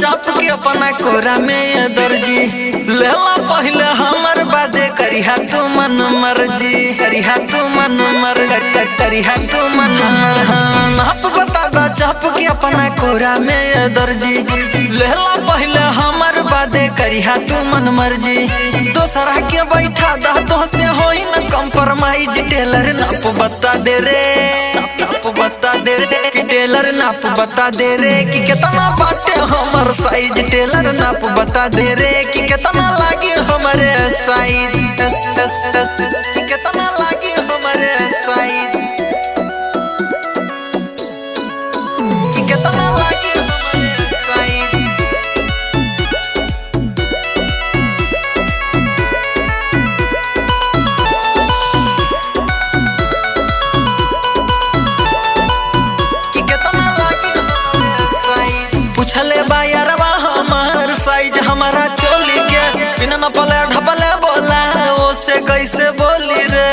चाप के अपना कोरा में ये दर्जी लेला पहले हमर बादे करिहा तू मन मर्जी करिहा तू मन मर कर- करिहा तू मन मर हाँ, नाप बता दा चाप के अपना कोरा में ये दर्जी लेला पहले हमर बादे करिहा तू मन मर्जी दोसरा के बैठा दा तो से होई न कंप्रोमाइज टेलर नाप बता दे रे नाप बता दे रे कि टेलर नाप बता दे रे कि कितना बाटे हमर साइज टेलर नाप बता दे रे कि कितना लागे हमरे साइज कि कितना लागे हमरे साइज कि कितना लागे हमरे साइज कि कितना लागी हमारे साइज पूछले बा यारवा हमार साइज हमारा चोली के बिना न पले ढपले बोला ओ से कैसे बोली रे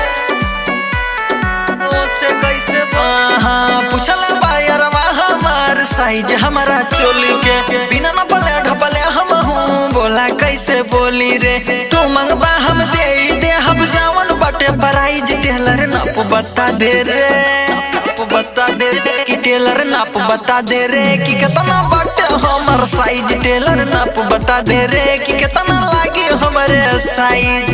ओ से कैसे हाँ पूछले बा यारवा हमार साइज हमारा चोली के बिना न पले ढपले हम हूँ बोला कैसे बोली रे तू मंगबा हम दे दे हम जावन बटे प्राइज टेलर नाप बता दे रे नाप बता दे रे कि टेलर नाप बता दे रे कि कितना बटे हमर साइज टेलर नाप बता दे रे कि कितना लागे हमरे साइज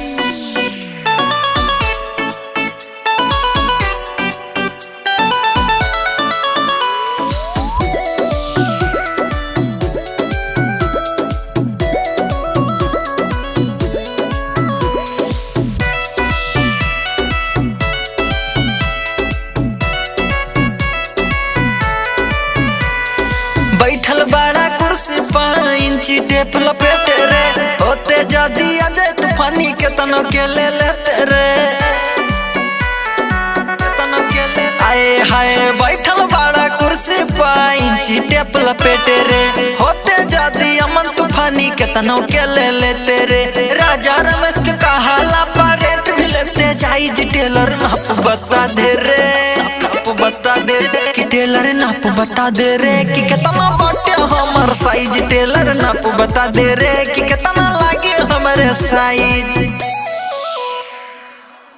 बैठल बड़ा कुर्सी पर इंची टेप लपेट रे होते जदी अजय तूफानी के तनो के ले लेते रे तनो के ले आए हाय बैठल बड़ा कुर्सी पर इंची टेप लपेट रे होते जदी अमन तूफानी के तनो के ले लेते रे राजा रमेश के कहाला पर रेट भी लेते जाई जी टेलर नाप बता दे रे नाप बता दे रे कि टेलर नाप बता दे रे कि कितना बाटे हमर साइज टेलर नाप बता दे रे कि कितना लागे हमरे साइज